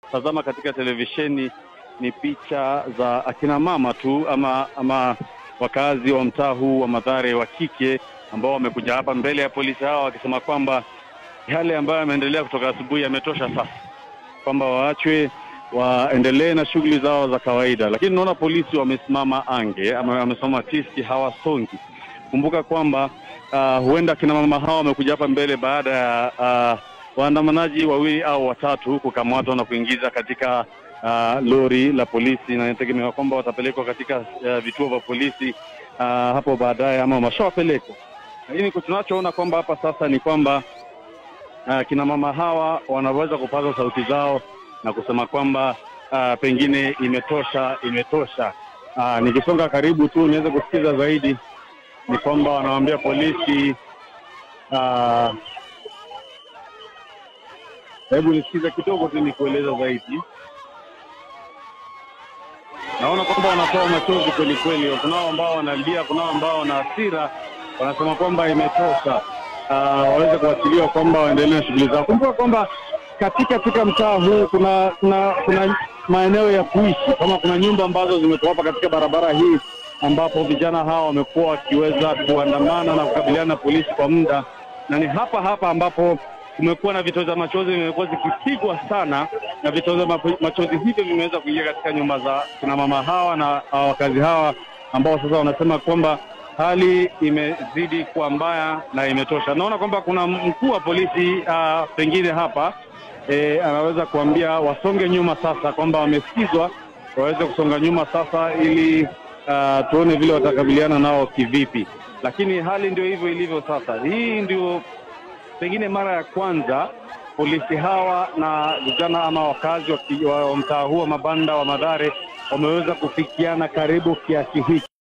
tazama katika televisheni ni picha za akina mama tu ama ama wakazi wa mtaa huu wa Mathare wa kike ambao wamekuja hapa mbele ya polisi hawa wakisema kwamba yale ambayo yameendelea kutoka asubuhi yametosha sasa, kwamba waachwe waendelee na shughuli zao za kawaida. Lakini naona polisi wamesimama ange ama wamesimama tisti, hawasongi. Kumbuka kwamba uh, huenda kina mama hawa wamekuja hapa mbele baada ya uh, waandamanaji wawili au watatu kukamatwa na kuingiza katika uh, lori la polisi, na inategemewa kwamba watapelekwa katika uh, vituo vya polisi uh, hapo baadaye ama wameshawapelekwa. Lakini tunachoona kwamba hapa sasa ni kwamba uh, kina mama hawa wanaweza kupaza sauti zao na kusema kwamba uh, pengine imetosha, imetosha. Uh, nikisonga karibu tu niweze kusikiza zaidi ni kwamba wanawaambia polisi uh, hebu nisikize kidogo tu nikueleza zaidi. Naona kwamba wanatoa machozi kweli kweli, kunao ambao wanalia, kunao ambao wana hasira, wanasema kwamba imetosha, uh, waweze kuachiliwa, kwamba waendelee na shughuli zao. Kumbuka kwamba katika katika mtaa huu kuna kuna kuna maeneo ya kuishi, kama kuna nyumba ambazo zimekuwa hapa katika barabara hii, ambapo vijana hawa wamekuwa wakiweza kuandamana na kukabiliana na polisi kwa muda, na ni hapa hapa ambapo kumekuwa na vitoza machozi vimekuwa zikipigwa sana, na vitoza machozi hivyo vimeweza kuingia katika nyumba za kina mama hawa na uh, wakazi hawa ambao sasa wanasema kwamba hali imezidi kuwa mbaya na imetosha. Naona kwamba kuna mkuu wa polisi uh, pengine hapa e, anaweza kuambia wasonge nyuma sasa, kwamba wamesikizwa, waweze kusonga nyuma sasa ili uh, tuone vile watakabiliana nao kivipi. Lakini hali ndio hivyo ilivyo sasa. Hii ndio pengine mara ya kwanza polisi hawa na vijana ama wakazi wa, wa mtaa huu wa mabanda wa Mathare wameweza kufikiana karibu kiasi hiki.